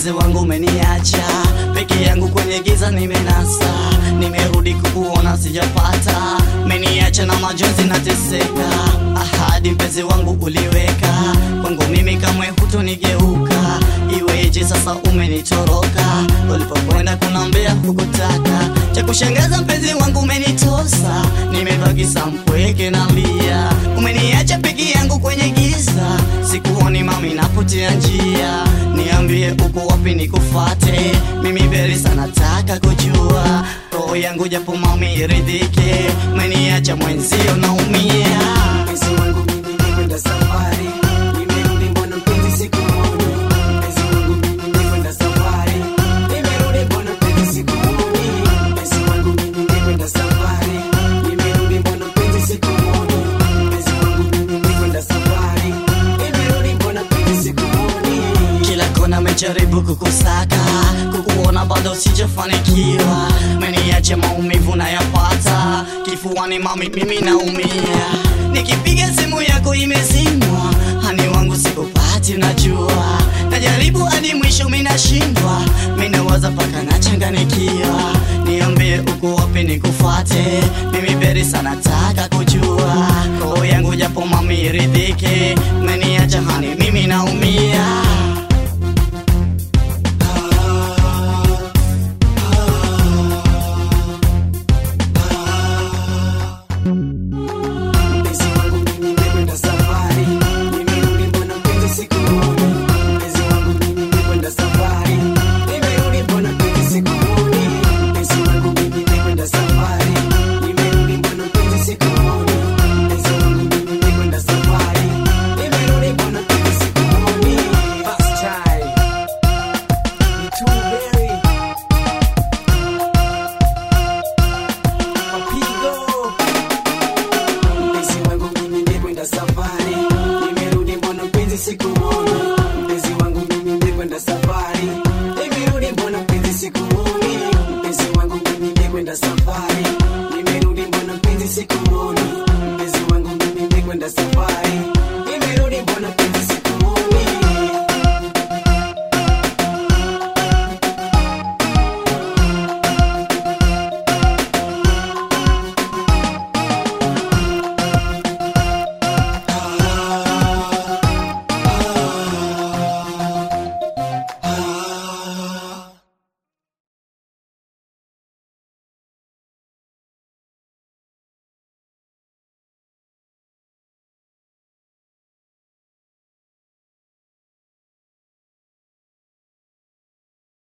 mpenzi wangu umeniacha peke yangu kwenye giza nimenasa nimerudi kukuona sijapata meniacha na majonzi nateseka ahadi mpenzi wangu uliweka kwangu mimi kamwe hutonigeuka iweje sasa umenitoroka ulipokwenda kunambea hukutaka cha kushangaza mpenzi wangu umenitosa nimebaki sampweke na lia umeniacha peke yangu kwenye giza sikuoni mami napotea njia niambie uko wapi nikufate mimi beri sana taka kujua roho yangu japo mami iridhike umeniacha mwenzio naumia Mpenzi wangu mimi nimekwenda safari, nimerudi mbona mpenzi sikuoni? Mpenzi wangu mimi nimekwenda safari, nimerudi mbona mpenzi sikuoni? Mpenzi wangu mimi nimekwenda safari, nimerudi mbona mpenzi sikuoni? Mpenzi wangu mimi nimekwenda safari, nimerudi mbona mpenzi sikuoni? kila kona mejaribu kukusaka kukuona bado sijafanikiwa meniache maumivu nayapata kifuani mami mimi naumia nikipiga simu yako imezimwa hani wangu sikupati najua najaribu hadi mwisho minashindwa minawaza paka nachanganikiwa niambie uko wapi nikufate mimi beri sana taka kujua roho yangu japo mami iridhike meniacha hani mimi naumia